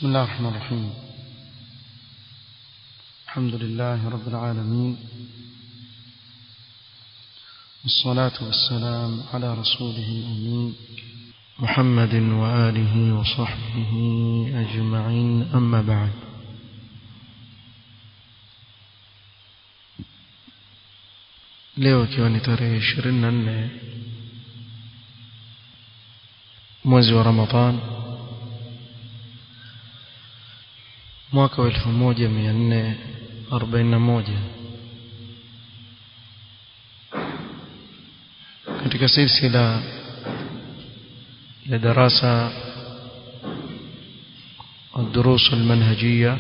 بسم الله الرحمن الرحيم الحمد لله رب العالمين والصلاة والسلام على رسوله الأمين محمد وآله وصحبه أجمعين أما بعد leo ikiwa ni tarehe ishirini na nne mwezi wa ramadhan mwaka wa elfu moja mia nne arobaini na moja katika silsila ya darasa الدروس المنهجية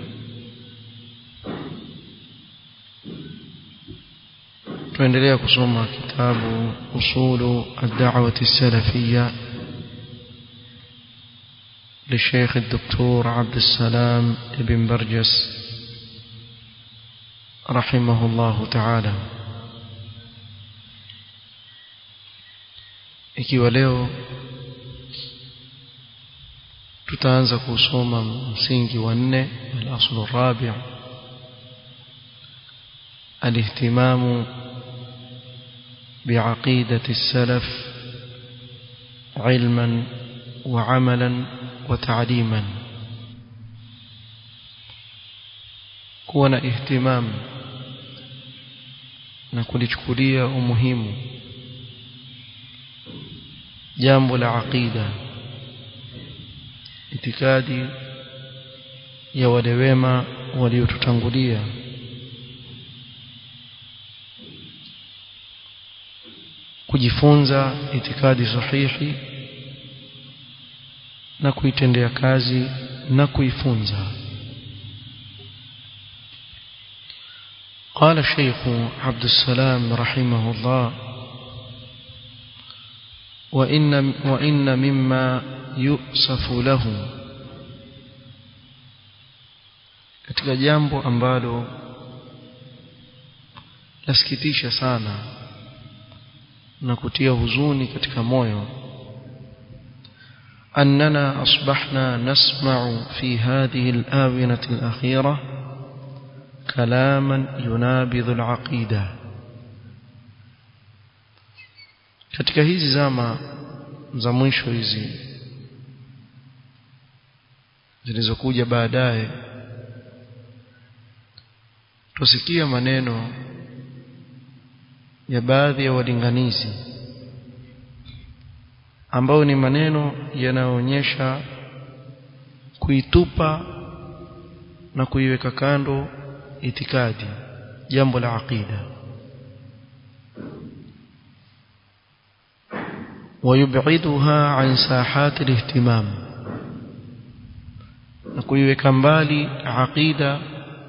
tuendelea kusoma kitabu usulu ad-da'wati salafiyya للشيخ الدكتور عبد السلام بن برجس رحمه الله تعالى ikiwa leo tutaanza kusoma msingi wa nne al-aslu rabi' al-ihtimamu بعقيدة السلف علما وعملا وتعليما kuwa na ihtimam na kulichukulia umuhimu jambo la aqida itikadi ya wale wema waliotutangulia kujifunza itikadi sahihi na kuitendea kazi na kuifunza قال الشيخ عبد السلام رحمه الله وإن, وإن مما يؤسف له katika jambo ambalo lasikitisha sana na kutia huzuni katika moyo أننا أصبحنا نسمع في هذه الآونة الأخيرة كلاما ينابذ العقيدة katika hizi zama za mwisho hizi zilizokuja baadaye tusikia maneno ya baadhi ya walinganizi ambayo ni maneno yanayoonyesha kuitupa na kuiweka kando itikadi jambo la aqida ويبعدها عن ساحات الاهتمام na kuiweka mbali aqida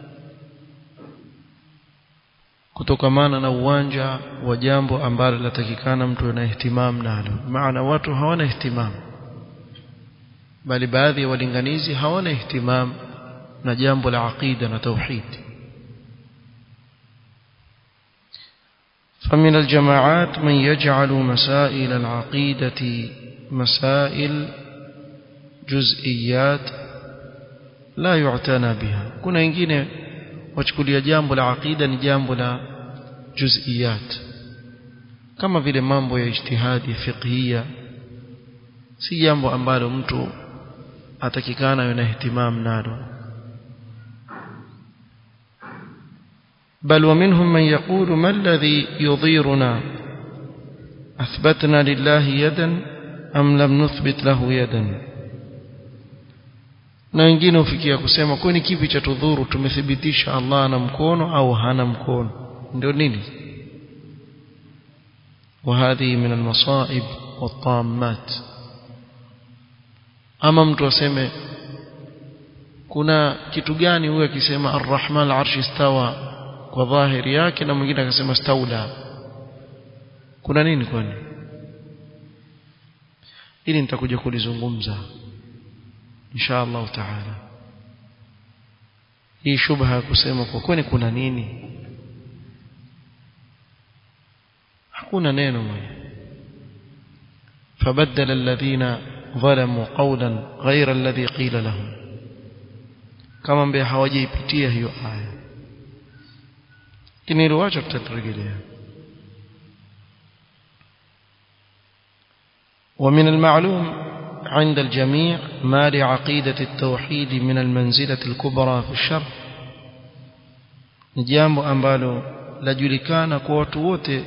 kutokamana na uwanja wa jambo ambalo latakikana mtu ana ihtimam nalo maana watu hawana ihtimam bali baadhi ya walinganizi hawana ihtimam na jambo la aqida na tauhid فمن الجماعات من يجعل مسائل العقيدة مسائل جزئيات لا يعتنى بها كنا wengine wachukulia jambo la aqida ni jambo la juz'iyat kama vile mambo ya ijtihadi fiqhia si jambo ambalo mtu atakikana yana ihtimam nalo بل ومنهم من يقول ما الذي يضيرنا أثبتنا لله يدا أم لم نثبت له يدا na wengine hufikia kusema kwani kipi cha tudhuru tumethibitisha Allah ana mkono au hana mkono ndio nini وهذه من المصائب والطامات ama mtu aseme kuna kitu gani huyo akisema arrahman al-arsh istawa kwa dhahiri yake na mwingine akasema staula kuna nini kwani ili nitakuja kulizungumza insha Allah taala hii shubha ya kusema kwa kwani kuna nini hakuna neno moja فبدل الذين ظلموا قولا غير الذي قيل لهم kama ambaye hawajaipitia hiyo aya lakini hilo wacha tutarejelea ومن المعلوم عند الجميع ما لعقيدة التوحيد من المنزلة الكبرى في الشرع نجامbo ambalo lajulikana kwa watu wote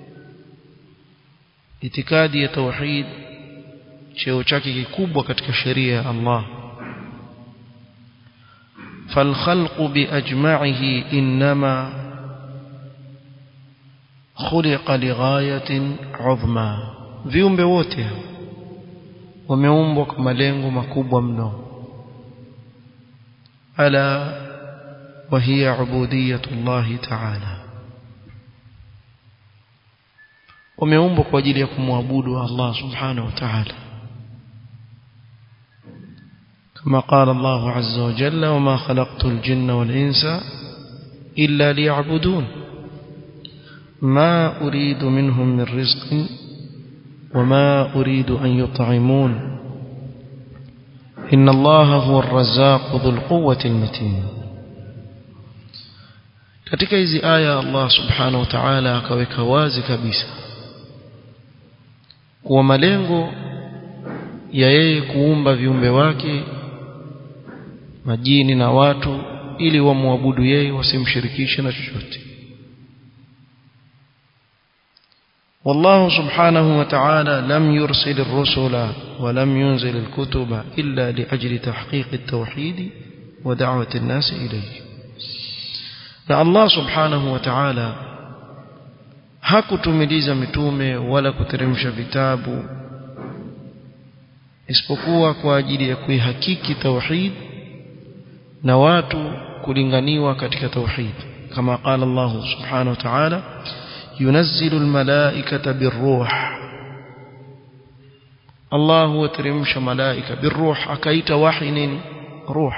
itikadi ya tauhid cheo chake kikubwa katika sheria ya Allah فالخلق بأجمعه إنما خلق لغاية عظمى viumbe wote wameumbwa kwa malengo makubwa mno ala وهي عبودية الله تعالى wameumbwa kwa ajili ya kumwabudu Allah subhanahu wa ta'ala كما قال الله عز وجل وما خلقت الجن والإنس إلا ليعبدون ما أريد منهم من رزق وما أريد أن يطعمون إن الله هو الرزاق ذو القوة المتين katika hizi aya Allah subhanahu wa ta'ala akaweka wazi kabisa kuwa malengo ya yeye kuumba viumbe wake majini na watu ili wamwabudu yeye wasimshirikishe na chochote والله سبحانه وتعالى لم يرسل الرسل ولم ينزل الكتب إلا لأجل تحقيق التوحيد ودعوة الناس إليه na Allah subhanahu wa ta'ala hakutumiliza mitume wala kuteremsha vitabu isipokuwa kwa ajili ya kuihakiki tauhid na watu kulinganiwa katika tauhid kama qala Allah subhanahu wa ta'ala yunazzilu almalaikata birruh Allah huteremsha malaika birruh akaita wahi nini ruh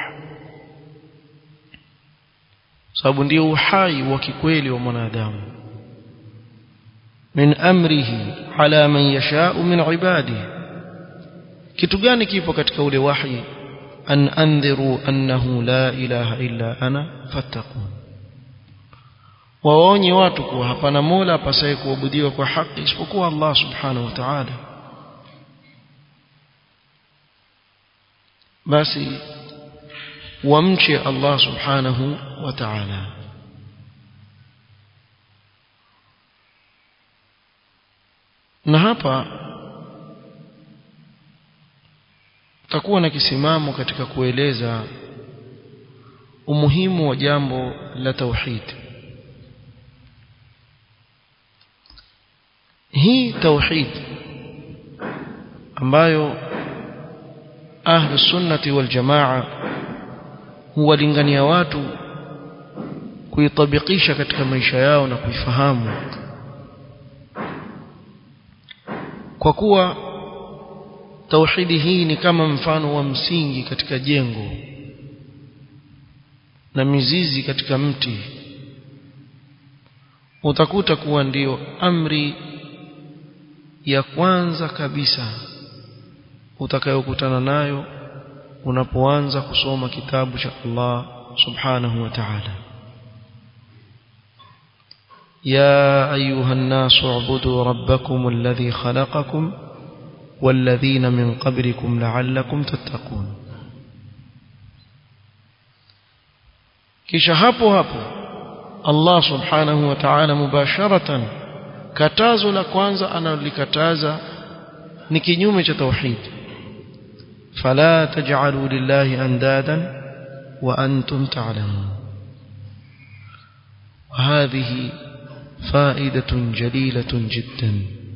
sababu ndio uhai wa kikweli wa mwanadamu min amrihi ala man yashau min ibadihi kitu gani kipo katika ule wahi an andhiru annahu la ilaha illa ana fattaqun waonye watu kuwa hapana mola apasaye kuabudiwa kwa haki isipokuwa Allah subhanahu wa ta'ala basi wamche Allah subhanahu wa ta'ala na hapa takuwa na kisimamo katika kueleza umuhimu wa jambo la tauhid hii tauhid ambayo ahlu sunnati wal jamaa huwalingania watu kuitabikisha katika maisha yao na kuifahamu kwa kuwa tauhidi hii ni kama mfano wa msingi katika jengo na mizizi katika mti utakuta kuwa ndiyo amri ya kwanza kabisa utakayokutana nayo unapoanza kusoma kitabu cha Allah subhanahu wa ta'ala يا أيها الناس اعبدوا ربكم الذي خلقكم والذين من قبلكم لعلكم تتقون kisha hapo hapo Allah subhanahu wa ta'ala mubasharatan katazo la kwanza analolikataza ni kinyume cha tauhid fala taj'alu lillahi andadan wa antum ta'lamun وهذه فائدة جليلة جدا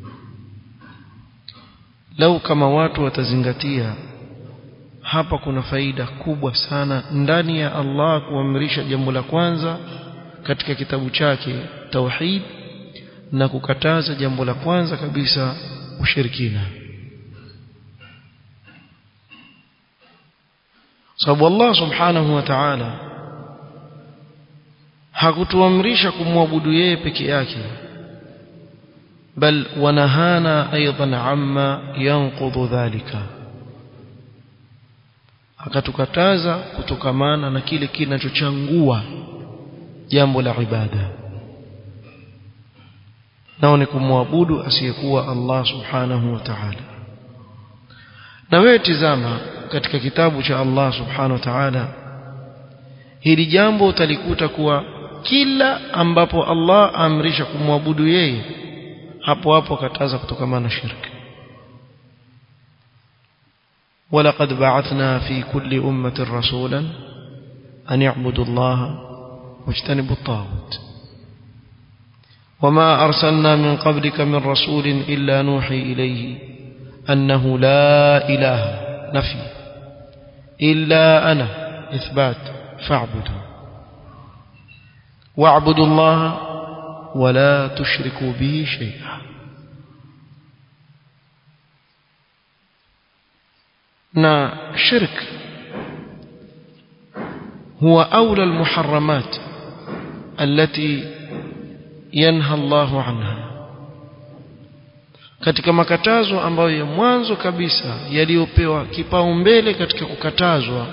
لو كما watu watazingatia hapa kuna faida kubwa sana ndani ya Allah kuamrisha jambo la kwanza katika kitabu chake tauhid na kukataza jambo la kwanza kabisa ushirikina sababu Allah subhanahu wa ta'ala hakutuamrisha kumwabudu yeye peke yake bal wanahana aidan amma yanqudhu dhalika akatukataza kutokamana na kile kinachochangua jambo la ibada nao ni kumwabudu asiyekuwa Allah subhanahu wa ta'ala na wewe tizama katika kitabu cha Allah subhanahu wa ta'ala hili jambo utalikuta kuwa kila ambapo Allah amrisha kumwabudu yeye hapo hapo akataza kutokamana na shirki ولقد بعثنا في كل أمة رسولا أن يعبدوا الله واجتنبوا الطاغوت وما أرسلنا من قبلك من رسول إلا نوحي إليه أنه لا إله نفي إلا أنا إثبات فاعبدوا واعبدوا الله ولا تشركوا به شيئا na shirk huwa aula almuharramat allati yanha Allahu anha katika makatazo ambayo ya mwanzo kabisa yaliyopewa kipaumbele katika kukatazwa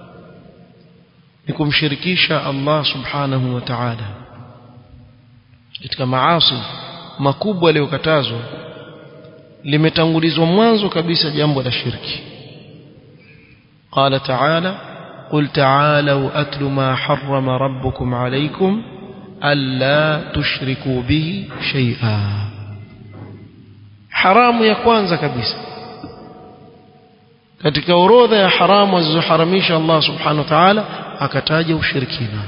ni kumshirikisha Allah subhanahu wa ta'ala katika maasi makubwa yaliyokatazwa limetangulizwa mwanzo kabisa jambo la shirki قال تعالى قل تعالوا أتل ما حرم ربكم عليكم ألا تشركوا به شيئا حرام ya kwanza kabisa katika orodha ya haramu alizoharamisha Allah subhanahu wa ta'ala akataja ushirikina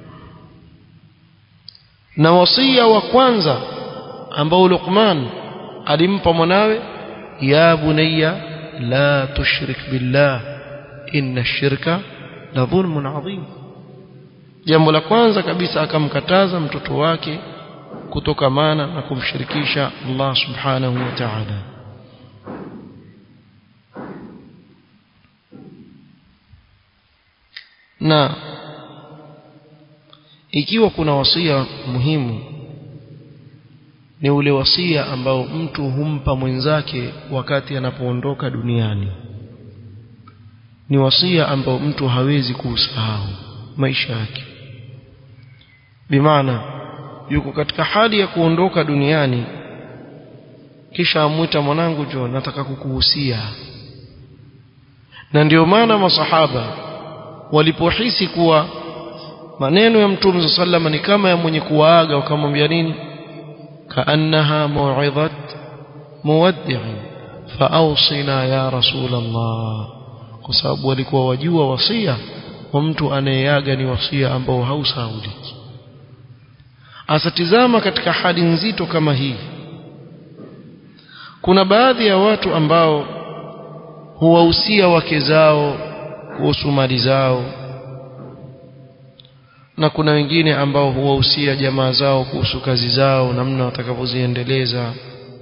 na wasia wa kwanza ambao Luqman alimpa mwanawe ya bunayya la tushrik billah inna shirka la dhulmun adhim jambo la kwanza kabisa akamkataza mtoto wake kutokamana na kumshirikisha Allah subhanahu wa ta'ala na ikiwa kuna wasia muhimu ni ule wasia ambao mtu humpa mwenzake wakati anapoondoka duniani ni wasia ambao mtu hawezi kuusahau maisha yake bimaana yuko katika hali ya kuondoka duniani kisha amwita mwanangu jo nataka kukuhusia na ndio maana masahaba walipohisi kuwa maneno ya mtume sallama ni kama ya mwenye kuwaaga wakamwambia nini kaannaha mau'idhat muwaddi'in faawsina ya rasul Allah kwa sababu walikuwa wajua wasia wa mtu anayeaga ni wasia ambao hausahauliki asatizama katika hali nzito kama hii kuna baadhi ya watu ambao huwahusia wake zao kuhusu mali zao na kuna wengine ambao huwahusia jamaa zao kuhusu kazi zao namna watakavyoziendeleza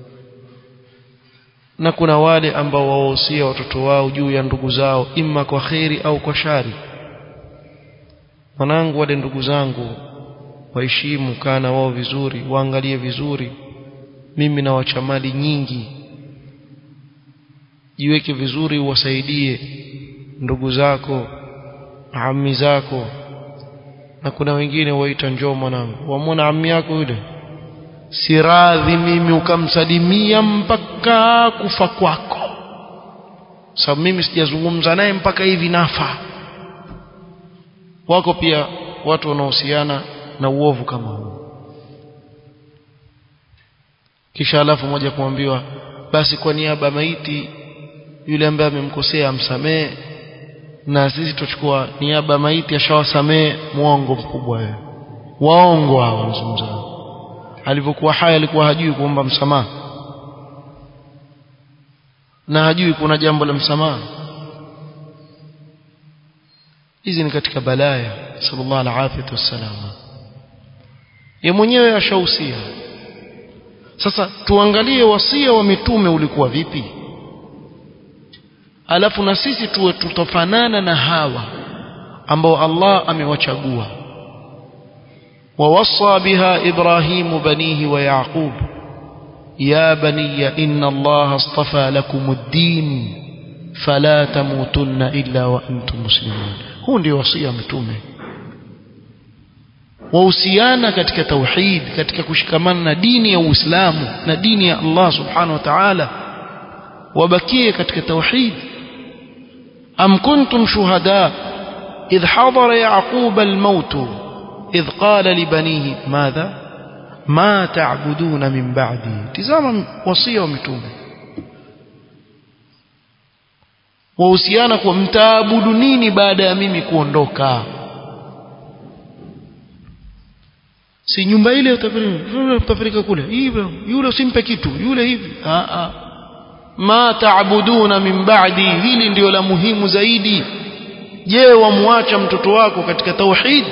na kuna wale ambao wawahusia watoto wao juu ya ndugu zao imma kwa kheri au kwa shari mwanangu wale ndugu zangu waheshimu kana wao vizuri waangalie vizuri mimi nawacha mali nyingi jiweke vizuri uwasaidie ndugu zako ami zako na kuna wengine waita njoo mwanangu wamwona ami yako yule si radhi mimi ukamsalimia mpaka kufa kwako sababu mimi sijazungumza naye mpaka hivi nafa wako pia watu wanaohusiana na uovu kama huu kisha alafu moja kuambiwa basi kwa niaba ya maiti yule ambaye amemkosea amsamee na sisi tuchukua niaba ya maiti ashawasamee mwongo mkubwa wewe waongo hao mzungumza alivyokuwa hai alikuwa hajui kuomba msamaha na hajui kuna jambo la msamaha hizi ni katika balaya sallallahu alaihi wasallam ye mwenyewe ashahusia sasa tuangalie wasia wa mitume ulikuwa vipi alafu na sisi tuwe tutofanana na hawa ambao Allah amewachagua ووصى بها إبراهيم بنيه ويعقوب يا بني إن الله اصطفى لكم الدين fala tamutunna illa wa antum muslimun huu ndio wasia mtume wahusiana katika tauhid katika kushikamana na dini ya Uislamu na dini ya Allah subhanahu wa ta'ala wabakie katika tauhid am kuntum shuhada idh hadara yaqub al-maut idh qala li banihi madha ma ta'buduna min ba'di tizama wasia wa mtume wahusiana kwa mtaabudu nini baada ya mimi kuondoka si nyumba ile utapeleka kule hivyo yule usimpe kitu yule hivi a a ma taabuduna min ba'di hili ndio la muhimu zaidi je wamwacha mtoto wako katika tauhid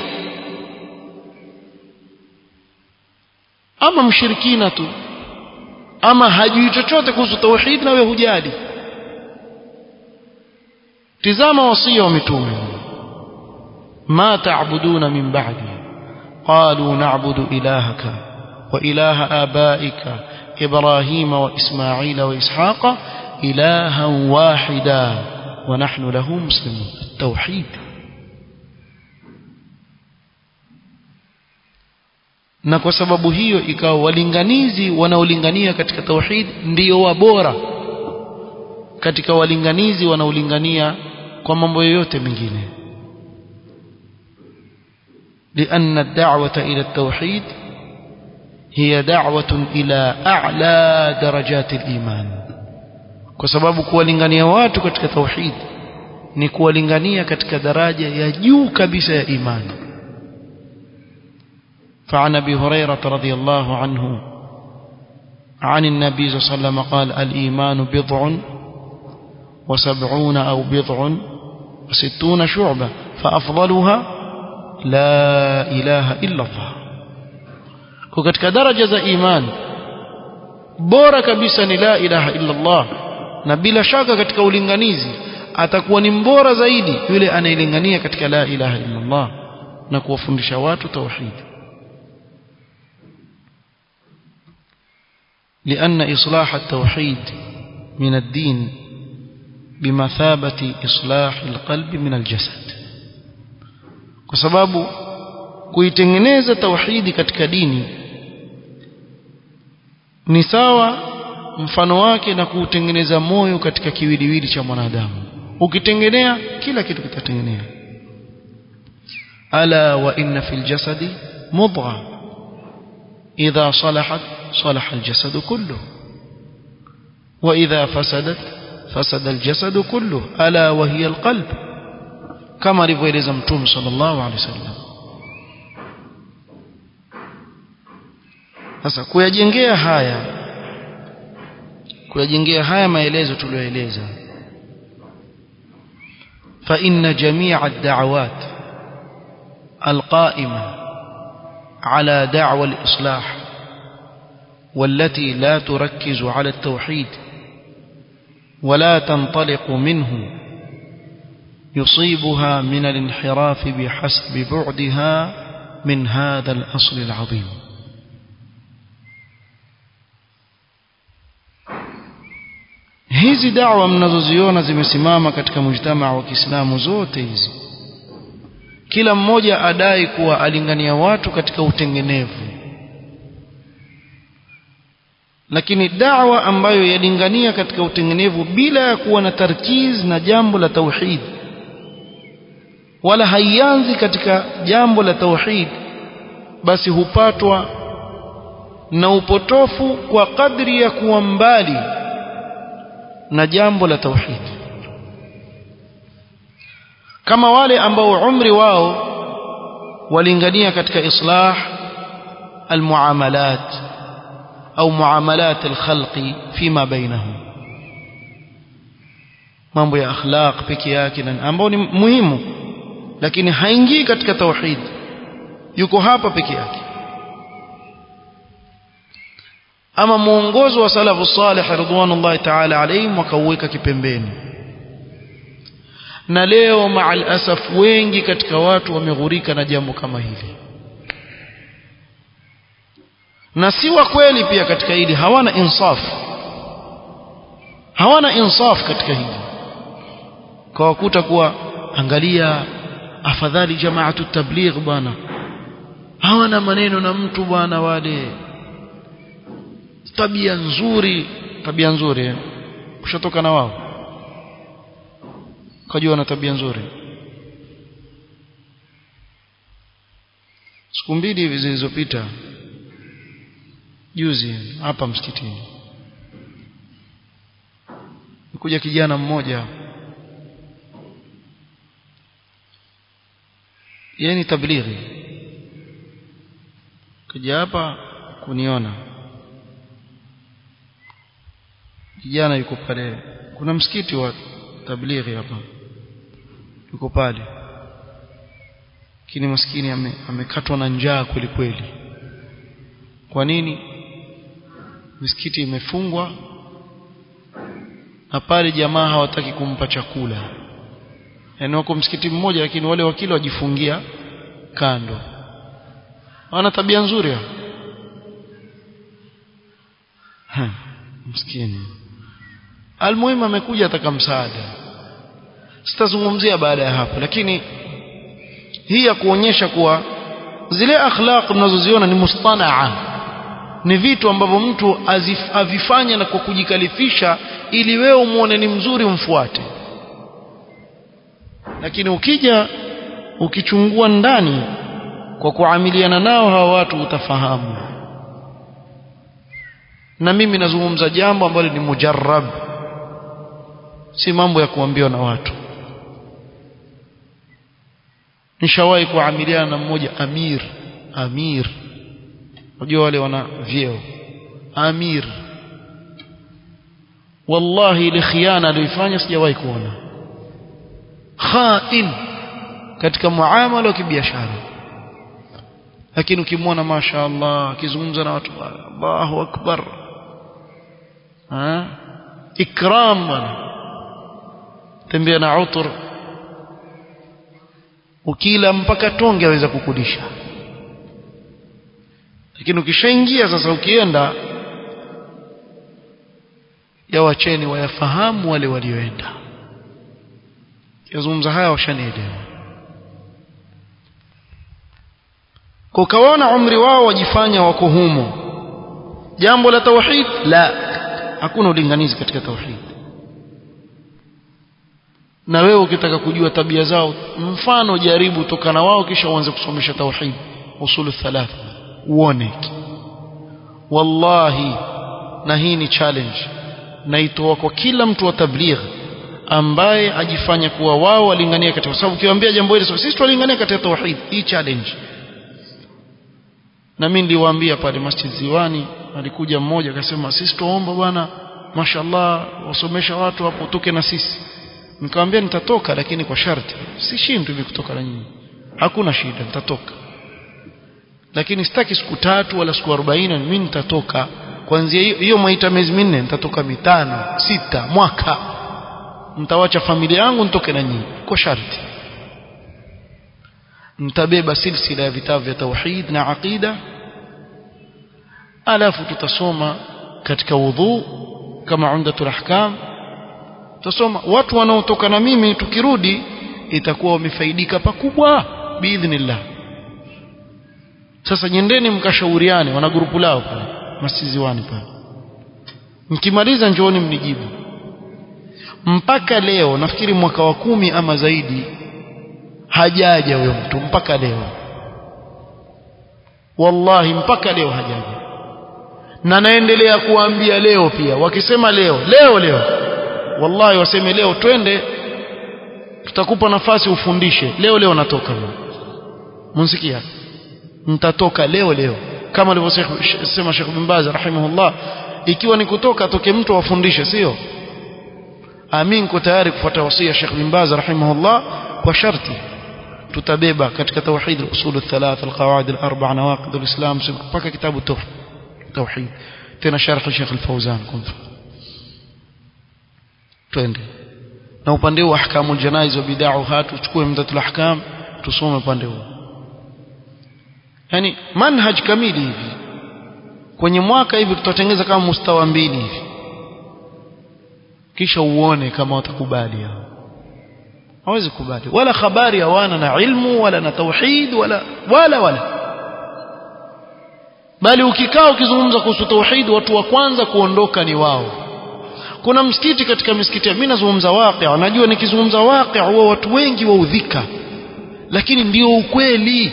ama mshirikina tu ama hajui chochote kuhusu tauhid na wewe hujali tizama wasia wa mitume ma taabuduna min ba'di قالوا نعبد إلهك وإله آبائك إبراهيم وإسماعيل وإسحاق إلها واحدا ونحن له مسلمون التوحيد na kwa sababu hiyo ikawa walinganizi wanaolingania katika tauhid ndio wabora katika walinganizi wanaolingania kwa mambo yoyote mengine لأن الدعوة إلى التوحيد هي دعوة إلى أعلى درجات الإيمان كسبب kuwalingania watu katika tauhid ni kuwalingania katika daraja ya juu kabisa ya imani فعن ابي هريره رضي الله عنه عن النبي صلى الله عليه وسلم قال الايمان بضع وسبعون او بضع وستون شعبه فافضلها la ilaha illa Allah kwa katika daraja za iman bora kabisa ni la ilaha illa Allah na bila shaka katika ulinganizi atakuwa ni mbora zaidi yule anayelingania katika la ilaha illa Allah na kuwafundisha watu tauhid لأن إصلاح التوحيد من الدين بمثابة إصلاح القلب من الجسد kwa sababu kuitengeneza tauhidi katika dini ni sawa mfano wake na kuutengeneza moyo katika kiwiliwili cha mwanadamu ukitengenea kila kitu kitatengenea ala wa inna fil jasadi mudgha idha salahat salaha aljasad kulluhu wa idha fasadat fasada aljasad kulluhu ala wa hiya alqalb kama alivyoeleza mtume sallallahu alaihi wasallam sasa kuyajengea haya kuyajengea haya maelezo tuliyoeleza fa inna jami'a ad-da'awat al-qa'ima ala da'wa al-islah والتي لا تركز على التوحيد ولا تنطلق منه يصيبها من الانحراف بحسب بعدها من هذا الأصل العظيم hizi dawa mnazoziona zimesimama katika mujtamaa wa Kiislamu zote hizi kila mmoja adai kuwa alingania watu katika utengenevu lakini dawa ambayo yalingania katika utengenevu bila ya kuwa na tarkiz na jambo la tauhid wala haianzi katika jambo la tauhid basi hupatwa na upotofu kwa kadri ya kuwa mbali na jambo la tauhid kama wale ambao umri wao walingania katika islah almuamalat au muamalat alkhalqi fima bainahum mambo ya akhlaq peke yake ambao ni muhimu lakini haingii katika tauhid yuko hapa peke yake ama muongozo wa salafu salih ridwanullahi ta'ala alayhim wakauweka kipembeni na leo maal asaf wengi katika watu wameghurika na jambo kama hili na si wa kweli pia katika hili hawana insaf hawana insaf katika hili kawakuta kuwa angalia afadhali jamaatu tabligh bwana hawana maneno na mtu bwana wale tabia nzuri tabia nzuri eh? ushatoka na wao kajua na tabia nzuri siku mbili hivi zilizopita juzi hapa msikitini kuja kijana mmoja yeye ni tablighi kaja hapa kuniona kijana yuko pale kuna msikiti wa tablighi hapa yuko pale lakini maskini ame, amekatwa na njaa kweli kweli kwa nini misikiti imefungwa na pale jamaa hawataki kumpa chakula yaani wako msikiti mmoja lakini wale wakili wajifungia kando wana tabia nzuri ha msikini almuhimu amekuja ataka msaada sitazungumzia baada ya hapo lakini hii ya kuonyesha kuwa zile akhlaq mnazoziona ni mustanaa ni vitu ambavyo mtu azif, avifanya na kwa kujikalifisha ili wewe umuone ni mzuri umfuate lakini ukija ukichungua ndani kwa kuamiliana nao hawa watu utafahamu na mimi nazungumza jambo ambalo ni mujarrab si mambo ya kuambiwa na watu nishawahi kuamiliana na mmoja amir amir unajua wale wana vyeo amir wallahi ile khiana aliyoifanya sijawahi kuona khain katika muamala wa kibiashara lakini ukimwona masha Allah akizungumza na watu Allahu akbar ha ikram bwana tembea na utur ukila mpaka tonge aweza kukulisha lakini ukishaingia sasa ukienda yawacheni wayafahamu wale walioenda yazungumza haya washanielewa kwa kawaona umri wao wajifanya wako humo jambo la tauhid la hakuna ulinganizi katika tauhid na wewe ukitaka kujua tabia zao mfano jaribu toka na wao kisha uanze kusomesha tauhid usulu thalatha uone wallahi na hii ni challenge naitoa kwa kila mtu wa tabligh ambaye ajifanya kuwa wao walingania katika sababu ukiwaambia jambo hili sisi tulingania katika tauhid hii challenge na mimi niliwaambia pale Masjid Ziwani alikuja mmoja akasema sisi tuomba bwana mashallah wasomesha watu hapo toke na sisi nikamwambia nitatoka lakini kwa sharti si shindwi hivi kutoka na nyinyi hakuna shida nitatoka lakini sitaki siku tatu wala siku 40 mimi nitatoka kuanzia hiyo hiyo mwaita miezi minne nitatoka mitano sita mwaka mtawacha familia yangu nitoke na nyinyi kwa sharti mtabeba silsila ya vitabu vya tauhid na aqida alafu tutasoma katika wudhu kama umdatul ahkam tutasoma watu wanaotoka na mimi tukirudi itakuwa wamefaidika pakubwa biidhnillah sasa nyendeni mkashauriane wana grupu lao pale masiziwani pale mkimaliza njooni mnijibu mpaka leo nafikiri mwaka wa kumi ama zaidi hajaja huyo mtu mpaka leo wallahi mpaka leo hajaja na naendelea kuambia leo pia wakisema leo leo leo wallahi waseme leo twende tutakupa nafasi ufundishe leo leo natoka mimi mnsikia nitatoka leo leo kama alivyosema Sheikh bin Baz rahimahullah ikiwa ni kutoka toke mtu afundishe sio amin ko tayari kufuata wasia Sheikh bin Baz rahimahullah kwa sharti tutabeba katika tauhid al-usul al-thalath al-qawaid al-arba' nawaqid al-islam mpaka kitabu tauhid tena sharh Sheikh al-Fawzan kumfa twende na upande wa ahkamul janaiz wa bid'ah tuchukue mdatul ahkam tusome upande huo yani manhaj kamili hivi kwenye mwaka hivi tutatengeneza kama mustawa mbili hivi kisha uone kama watakubali hao hawezi kubali wala habari hawana na ilmu wala na tauhid wala wala wala bali ukikaa ukizungumza kuhusu tauhid watu wa kwanza kuondoka ni wao kuna msikiti katika misikiti mimi nazungumza waqi najua nikizungumza waqi huwa watu wengi waudhika lakini ndio ukweli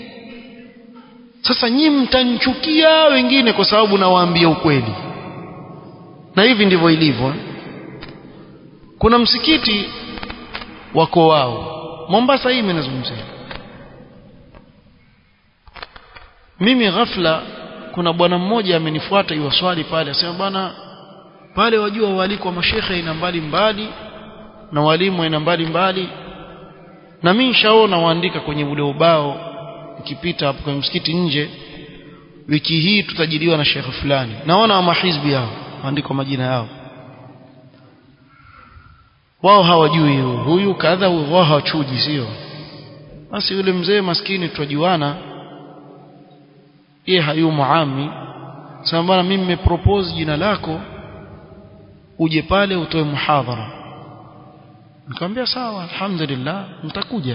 sasa nyinyi mtanchukia wengine kwa sababu nawaambia ukweli na hivi ndivyo ilivyo kuna msikiti wako wao Mombasa hii mnazungumzia mimi ghafla kuna bwana mmoja amenifuata iwa swali pale asema bwana pale wajua waliko mashekhe aina mbali mbali na walimu aina mbali mbali na mimi nishaona waandika kwenye ule ubao ukipita hapo kwenye msikiti nje wiki hii tutajiliwa na shekhe fulani naona wa mahizbi yao waandika majina yao wao hawajui huyu kadha wao hawachuji sio basi yule mzee maskini tutajuana yeye hayumo ami sasa bwana mimi nimepropose jina lako uje pale utoe muhadhara nikamwambia sawa alhamdulillah mtakuja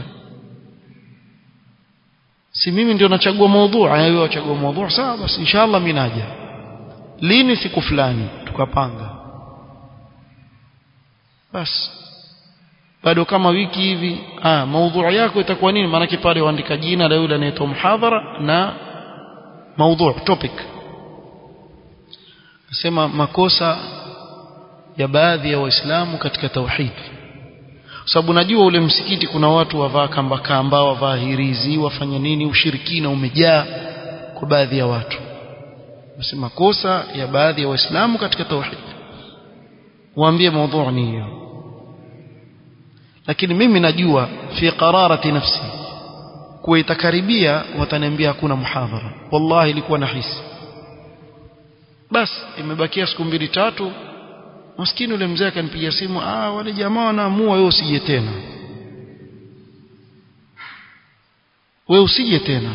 si mimi ndio nachagua maudhui wewe wachagua maudhui sawa basi inshallah mimi naja lini siku fulani tukapanga basi bado kama wiki hivi ah maudhui yako itakuwa nini maana pale uandika jina la yule anayetoa muhadhara na maudhui topic nasema makosa ya baadhi ya waislamu katika tauhid sababu najua ule msikiti kuna watu wavaa kamba kamba wavaa hirizi wafanya nini ushirikina umejaa kwa baadhi ya watu nasema makosa ya baadhi ya waislamu katika tauhid waambie maudhui ni hiyo lakini mimi najua fi qararati nafsi kuwa itakaribia wataniambia hakuna muhadhara wallahi ilikuwa nahisi basi imebakia siku mbili tatu maskini yule mzee akanipigia simu ah wale jamaa wanaamua wewe usije tena wewe usije tena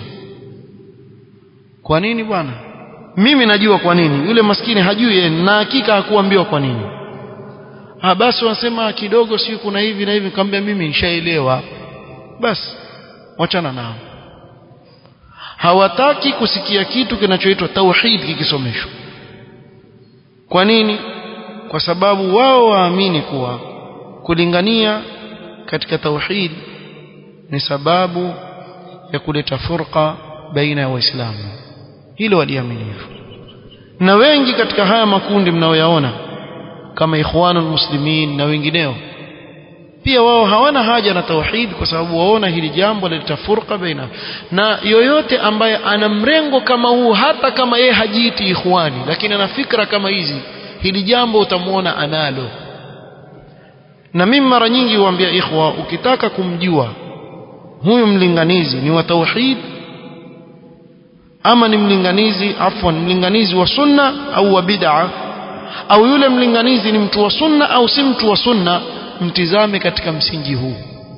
kwa nini bwana mimi najua kwa nini yule maskini hajui yeye na hakika hakuambiwa kwa nini ah basi wanasema kidogo si kuna hivi na hivi nikamwambia mimi nishaelewa basi wachana nao hawataki kusikia kitu kinachoitwa tauhid kikisomeshwa kwa nini kwa sababu wao waamini kuwa kulingania katika tauhid ni sababu ya kuleta furqa baina ya waislamu hilo waliamini hivyo na wengi katika haya makundi mnaoyaona kama ikhwanul muslimin na wengineo pia wao hawana haja na tauhid kwa sababu waona hili jambo lileta furqa baina na yoyote ambaye ana mrengo kama huu hata kama yeye hajiiti ikhwani lakini ana fikra kama hizi hili jambo utamwona analo na mimi mara nyingi huambia ikhwa ukitaka kumjua huyu mlinganizi ni wa tauhid ama ni mlinganizi afwan mlinganizi wa sunna au wa bid'a au yule mlinganizi ni mtu wa sunna au si mtu wa sunna mtizame katika msingi huu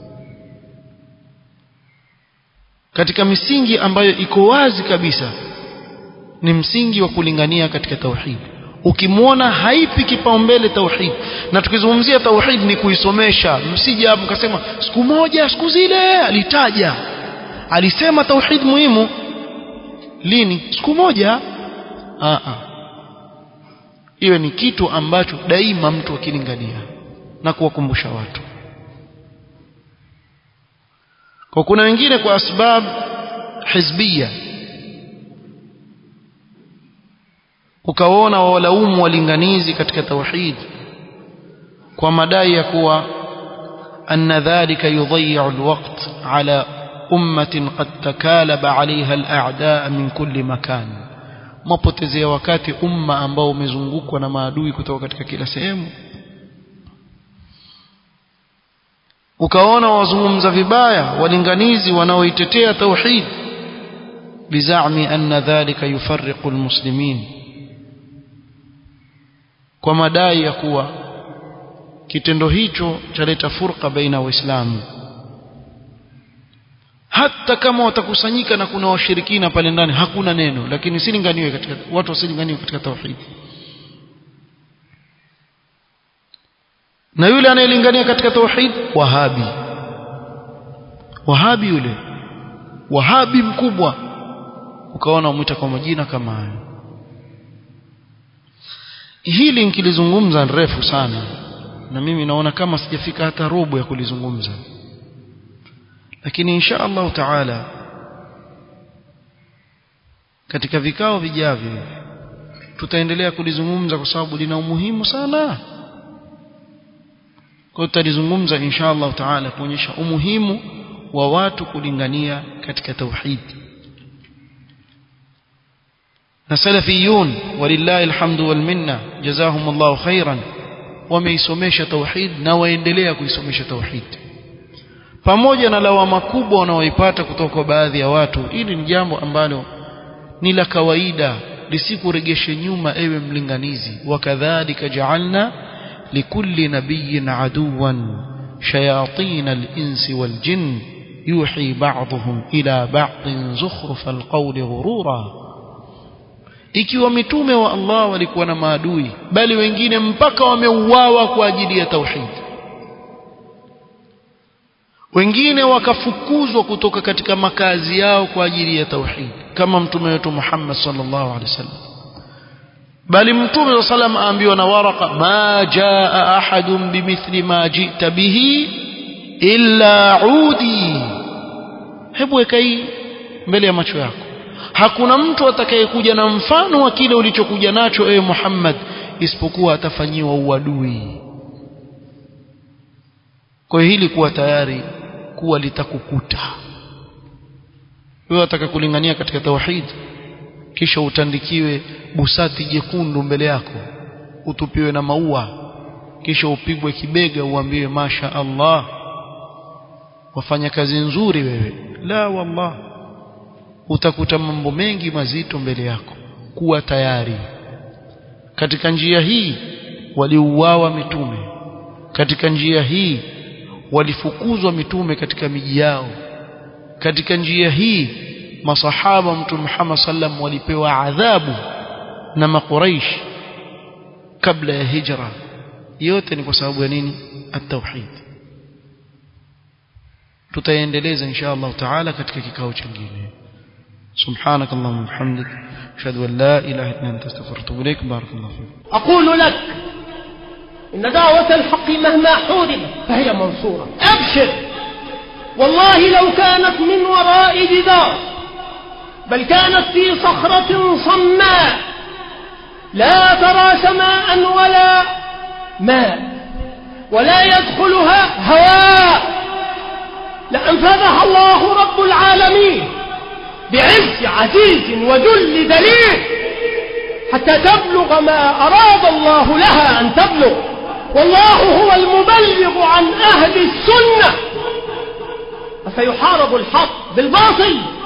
katika misingi ambayo iko wazi kabisa ni msingi wa kulingania katika tauhid ukimwona haipi kipaumbele tauhid na tukizungumzia tauhid ni kuisomesha msije hapo mkasema siku moja siku zile alitaja alisema tauhid muhimu lini siku moja a a iwe ni kitu ambacho daima mtu akilingania na kuwakumbusha watu kwa kuna wengine kwa asbab hizbia ukaona wawalaumu walinganizi katika tauhid kwa madai ya kuwa anna dhalika yudayyi'u alwaqt ala ummatin qad takalaba 'alayha al'a'da' min kulli makan mapotezea wakati umma ambao umezungukwa na maadui kutoka katika kila sehemu ukaona wazungumza vibaya walinganizi wanaoitetea tauhid bizami anna dhalika yufarriqu almuslimin kwa madai ya kuwa kitendo hicho chaleta furqa baina waislamu hata kama watakusanyika na kuna washirikina pale ndani hakuna neno lakini silinganiwe katika watu wasilinganiwe katika tauhid na yule anayelingania katika tauhid wahabi wahabi yule wahabi mkubwa ukaona umwita kwa majina kama hayo hili nikilizungumza refu sana na mimi naona kama sijafika hata robo ya kulizungumza lakini insha Allah taala katika vikao vijavyo tutaendelea kulizungumza kwa sababu lina umuhimu sana kwa tutalizungumza insha Allah taala kuonyesha umuhimu wa watu kulingania katika tauhid na salafiyun walillahi alhamdu wal minna jazahumullahu khairan wameisomesha tauhid na waendelea kuisomesha tauhid pamoja na lawama kubwa wanaoipata kutoka kwa baadhi ya watu hili ni jambo ambalo ni la kawaida lisikuregeshe nyuma ewe mlinganizi wakadhalika ja'alna likulli nabiyyin aduwan shayatin al-insi wal-jinn yuhi ba'dhum ila ba'din zukhruf al-qawli ghurura ikiwa mitume wa Allah walikuwa na maadui bali wengine mpaka wameuawa kwa ajili ya tauhid wengine wakafukuzwa kutoka katika makazi yao kwa ajili ya tauhid kama mtume wetu Muhammad sallallahu alaihi wasallam bali mtume sallam aambiwa na waraka ma jaa ahadun bimithli ma jita bihi illa udi hebu weka hii mbele ya macho yako hakuna mtu atakayekuja na mfano wa kile ulichokuja nacho ewe Muhammad isipokuwa atafanyiwa uadui kwa hili kuwa tayari kuwa litakukuta wewe ataka kulingania katika tauhid kisha utandikiwe busati jekundu mbele yako utupiwe na maua kisha upigwe kibega uambiwe masha Allah wafanya kazi nzuri wewe la wallah utakuta mambo mengi mazito mbele yako kuwa tayari katika njia hii waliuawa mitume katika njia hii walifukuzwa mitume katika miji yao katika njia hii masahaba mtume Muhammad sallam walipewa adhabu na makuraish kabla ya hijra yote ni kwa sababu ya nini at-tauhid tutaendeleza insha Allah taala katika kikao kingine سبحانك اللهم وبحمدك اشهد ان لا اله الا انت استغفرك واتوب اليك بارك الله فيك أقول لك إن دعوة الحق مهما حوربت فهي منصورة أبشر والله لو كانت من وراء جدار بل كانت في صخرة صماء لا ترى سماء ولا ماء ولا يدخلها هواء لأنفذها الله رب العالمين بعز عزيز وذل دليل حتى تبلغ ما أراد الله لها أن تبلغ والله هو المبلغ عن أهل السنة فسيحارب الحق بالباطل